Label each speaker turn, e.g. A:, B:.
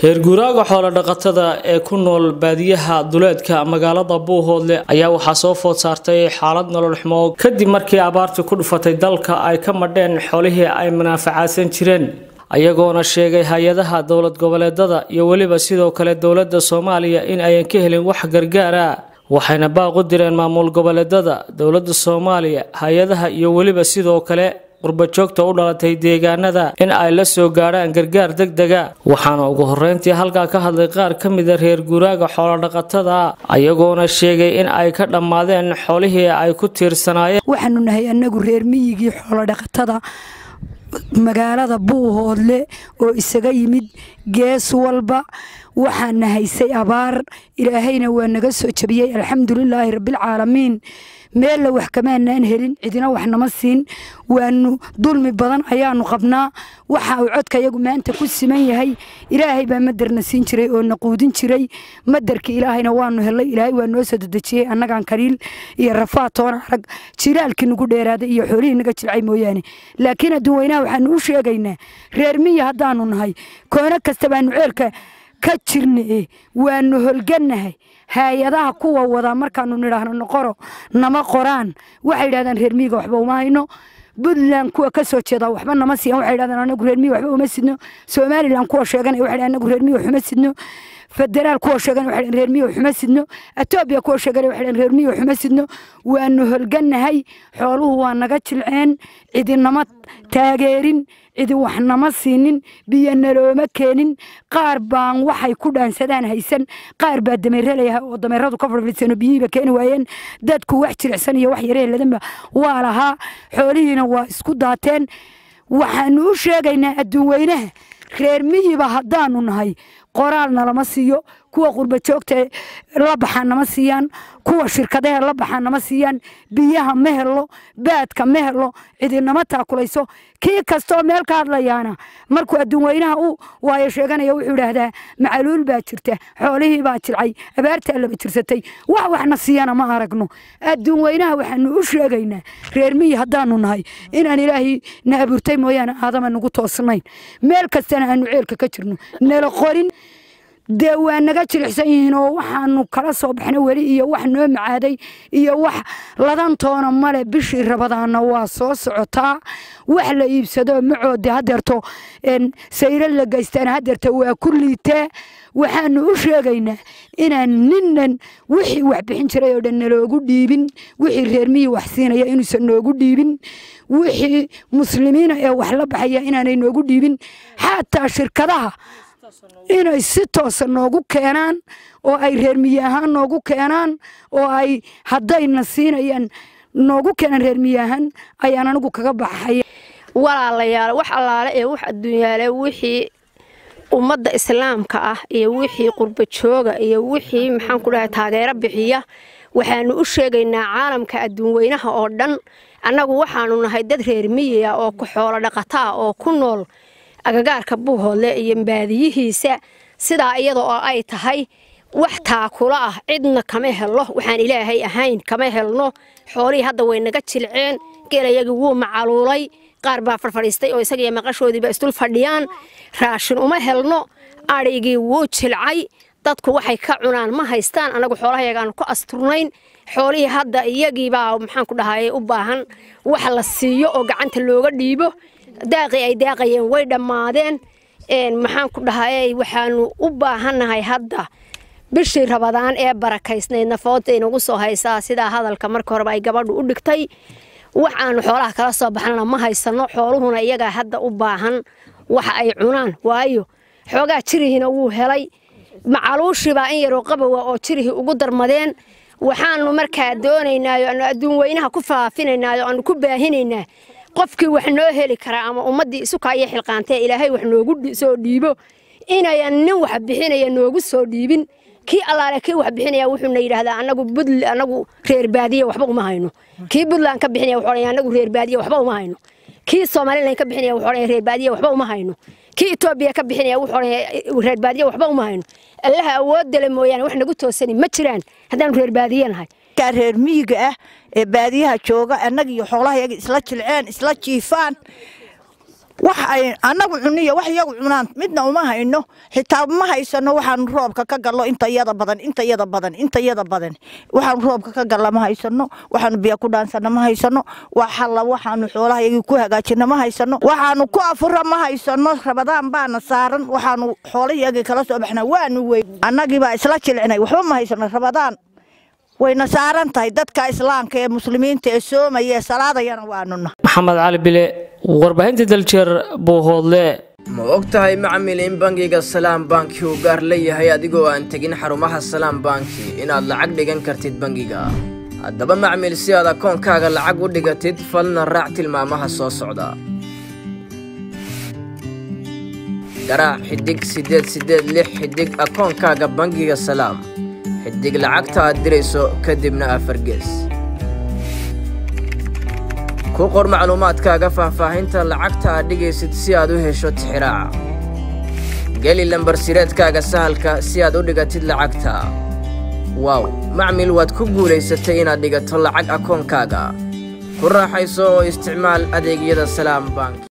A: reer guuraaga xoolo dhaqatada ee ku nool baadiyaha duleedka magaalada buuhoodle ayaa waxaa soo food saartay xaalad nolol xumo kadib markii abaartii ku dhufatay dalka ay ka madheen xoolihii ay munaafacaadsan jireen ayagoona sheegay hay-adaha dowlad goboleedada iyo weliba sidoo kale dowladda soomaaliya in ayan ka helin wax gargaara waxayna baaq u direen maamul goboleedada dowladda soomaaliya hay-adaha iyo weliba sidoo kale qurbajoogta u dhalatay deegaanada in ay la soo gaadhaan gargaar deg dega waxaana ugu horreyntii halkaa ka hadlay qaar ka mida reer guuraaga xoolodhaqatada ayagoona sheegay in ay ka dhammaadeen xoolihii ay ku tiirsanaayeen
B: waxaanu nahay annagu reer miyigii xoolodhaqatada magaalada buuhoodle oo isaga yimid gees walba waxaana haysay abaar ilaahayna waa naga soo jabiyey alxamdulilaahi rabbilcaalamiin meella wax kamaanaan helin cidina wax nama siin waanu dulmi badan ayaanu qabnaa waxa uu codka yagu maanta ku siman yahay ilaahay baa madarna siin jiray oo na quudin jiray madarka ilaahayna waanu helay ilaahay waa noo soo dedejiyey annagaan kaliil iyo rafaa toona arag jilaalkii nagu dheeraaday iyo xoolihii naga jilcay mooyaane laakiin adduun weynaha waxaanu u sheegaynaa reer miya haddaanu nahay koono kasta baanu ceelka ka jirna waanu holgannahay hay-adaha kuwa wadaa markaanu nidhaahno noqoro nama qoraan waxay yidhahdaan reer miyiga waxba uma hayno puntland kuwa ka soo jeeda waxba nama siiyan waxay yidhahdaan anagu reer miyi waxba uma sidno somaliland kuwa sheeganaya waxay yidhahdaan anagu reer miyi waxuma sidno federaal kuwa sheegan waxay reer miyi waxuma sidno etoobiya kuwa sheegan waxay reer miyi waxuma sidno waanu holgannahay xooluhu waa naga jilceen cidinama taageerin cidi wax nama siinin biyo nalooma keenin qaar baan waxay ku dhaansadaan haysan qaar baa dameeralaya oo dameeradu ka fadhiisano biyihiiba keeni waayeen dadku wax jilicsan iyo wax yareeladanba waa lahaa xoolihiina waa isku daateen waxaanu u sheegaynaa adduun weynaha reer miyiba haddaanu nahay qoraal nalama siiyo kuwa qurba joogta la baxaan nama siiyaan kuwa shirkadaha la baxaan nama siiyaan biyaha ma helo baadka ma helo cidinama taakulayso kii kastoo meel ka hadlayaana markuu adduun weynaha u waayo sheeganaya wuxuu idhaahdaa macaluul baa jirta xoolihii baa jilcay abaartaa laba jirsatay wax waxna siiyana ma aragno adduun weynaha waxaanu u sheegaynaa reer miyi haddaanu nahay inaan ilaahay na abuurtay mooyaane aadama nagu toosnayn meel kastana aanu ceelka ka jirno nala qorin dee waa naga jilicsan yihiin oo waxaanu kala soo baxna weli iyo wax noo macaaday iyo wax ladantoona male bishii rabadaana waa soo socotaa wax la iibsado macoode hadeerto sayro la geystaan hadeerto waa ku liitee waxaanu u sheegaynaa inaan ninnan wixii wax bixin jiray oo dhan naloogu dhiibin wixii reer miyi wax siinaya inuusan noogu dhiibin wixii muslimiina ee wax la baxaya inaanay noogu dhiibin xataa shirkadaha inay si toosa noogu keenaan oo ay reer miyi ahaan noogu keenaan oo ay haddayna siinayaan noogu keenaan reer miyi ahaan ayaan anigu kaga baxaya
C: walaalayaal wax allaale ee wax adduunyaale wixii ummadda islaamka ah iyo wixii qurba jooga iyo wixii maxaan ku dhahay taageero bixiya waxaanu u sheegaynaa caalamka adduun weynaha oo dhan annagu waxaanu nahay dad reer miyiga oo ku xoolo dhaqata ah oo ku nool agagaarka buuhoodle iyo baadiyihiisa sidaa iyada oo ay tahay wax taakula ah cidna kama helno waxaan ilaahay ahayn kama helno xoolihii hadda way naga jilceen geelayagii wuu macaluulay qaar baa farfadhiistay oo isagiiyo maqashoodiiba isdul fadhiyaan raashin uma helno adhigii wuu jilcay dadku waxay ka cunaan ma haystaan annagu xoolahayagaanu ku asturnayn xoolihii hadda iyagiibaa maxaan ku dhahay u baahan wax la siiyo oo gacanta looga dhiibo daaqii ay daaqayeen way dhammaadeen maxaan ku dhahay waxaanu u baahannahay hadda bishii rabadaan ee barakaysnayd nafoodta inagu soo haysaa sidaa hadalka marka horeba ay gabadhu u dhigtay wax aanu xoolaha kala soo baxnana ma haysano xooluhuna iyagaa hadda u baahan waxa ay cunaan waayo xoogaa jirihiina wuu helay macaluushibaa in yaroo qabowa oo jirihii ugu darmadeen waxaanu markaa doonaynaayo aanu adduun weynaha ku faafinaynaayo aanu ku baahinaynaa qofkii wax noo heli karaa ama ummaddii isuka iyo xilqaantee ilaahay wax noogu soo dhiibo inayan nin wax bixinaya noogu soo dhiibin kii allaale kii wax bixinaya wuxuuna yidhaahdaa anagu budl anagu reer baadiye waxba uma hayno kii puntland ka bixinaya wuxuu odhanaya anagu reer baadiye waxba uma hayno kii somaliland ka bixinaya wuxuu odhanaya reer baadiye waxba uma hayno kii etoobiya ka bixinaya wuxuu odhanaya reer baadiye waxba uma hayno allaha awoodale mooyaane wax nagu toosani ma jiraan haddaanu reer baadiye nahay
D: reer miyiga ah ee baadiyaha jooga annaga iyo xoolahayaga isla jilceen isla jiifaan wax ay annagu cuniyo wax iyagu cunaan midna uma hayno xitaa ma haysano waxaanu roobka ka gallo inta yada badan inta yada badan inta yada badan waxaanu roobka ka galla ma haysano waxaanu biyo ku dhaansana ma haysano wax halla waxaanu xoolaha iyagii ku hagaajina ma haysano waxaanu ku afura ma haysano rabadaan baana saaran waxaanu xoolahiyagii kala soo baxnaa waanu wey annagii baa isla jilicnay waxba ma haysano rabadaan wayna saaran tahay dadka islaamka ee muslimiinta ee soomaya ee salaadayana waanuna
A: maxamed cali bile warbaahinta daljeer buuhoodle
E: ma og tahay macmil in bangiga salaam banki uu gaar leeyahay adigoo aan tegin xarumaha salaam banki inaad lacag dhigan kartid bangiga haddaba macmil si aad akoonkaaga lacag u dhigatid falna raac tilmaamaha soo socda garaac xidig siddeed siddeed lix xidig akoonkaaga bangiga salaam xidig lacagta aad dirayso kadibna afar gees ku qor macluumaadkaaga faahfaahinta lacagta aad dhigaysid si aad u hesho tixiraaca geli lambar sireedkaaga sahalka si aad u dhigatid lacagta waaw macmil waad ku guulaysatay inaad dhigato lacag akoonkaaga ku raaxayso oo isticmaal adeegyada salaam bank